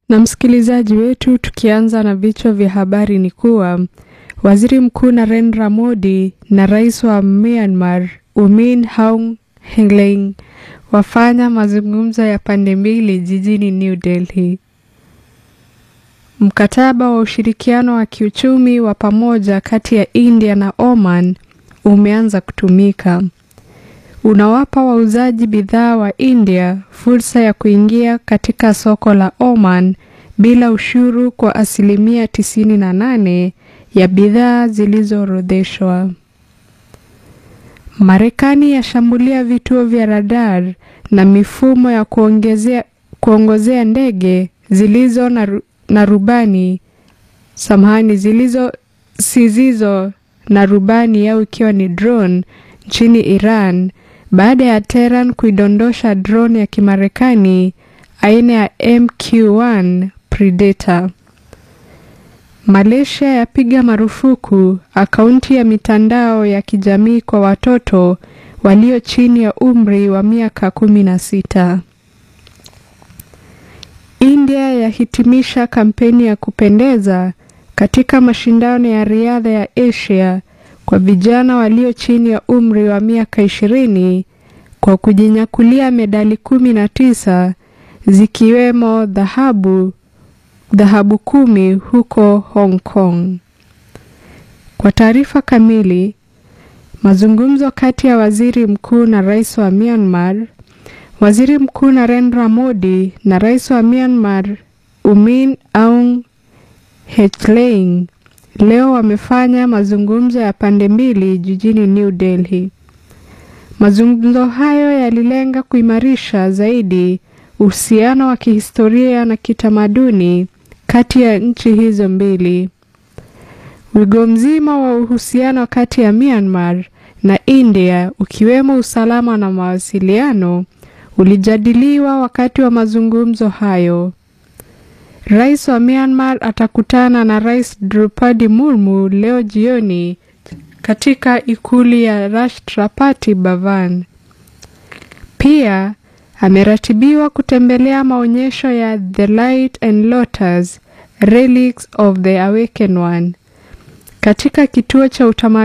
Na msikilizaji wetu, tukianza na vichwa vya habari ni kuwa waziri mkuu Narendra Modi na rais wa Myanmar U Min Aung Hlaing wafanya mazungumzo ya pande mbili jijini New Delhi. Mkataba wa ushirikiano wa kiuchumi wa pamoja kati ya India na Oman umeanza kutumika. Unawapa wauzaji bidhaa wa India fursa ya kuingia katika soko la Oman bila ushuru kwa asilimia tisini na nane ya bidhaa zilizoorodheshwa. Marekani yashambulia vituo vya radar na mifumo ya kuongezea kuongozea ndege zilizo na, na rubani samahani zilizo sizizo na rubani au ikiwa ni drone nchini Iran baada ya Tehran kuidondosha drone ya Kimarekani aina ya MQ-1 Predator. Malaysia yapiga marufuku akaunti ya mitandao ya kijamii kwa watoto walio chini ya umri wa miaka kumi na sita. India yahitimisha kampeni ya kupendeza katika mashindano ya riadha ya Asia kwa vijana walio chini ya umri wa miaka ishirini kwa kujinyakulia medali kumi na tisa zikiwemo dhahabu dhahabu kumi huko Hong Kong. Kwa taarifa kamili, mazungumzo kati ya waziri mkuu na rais wa Myanmar, waziri mkuu Narendra Modi na rais wa Myanmar U Min Aung Hlaing leo wamefanya mazungumzo ya pande mbili jijini New Delhi. Mazungumzo hayo yalilenga kuimarisha zaidi uhusiano wa kihistoria na kitamaduni kati ya nchi hizo mbili. Wigo mzima wa uhusiano kati ya Myanmar na India ukiwemo usalama na mawasiliano ulijadiliwa wakati wa mazungumzo hayo. Rais wa Myanmar atakutana na Rais Draupadi Murmu leo jioni katika ikulu ya Rashtrapati Bhavan. Pia ameratibiwa kutembelea maonyesho ya The Light and Lotus Relics of the Awakened One katika kituo cha utamaduni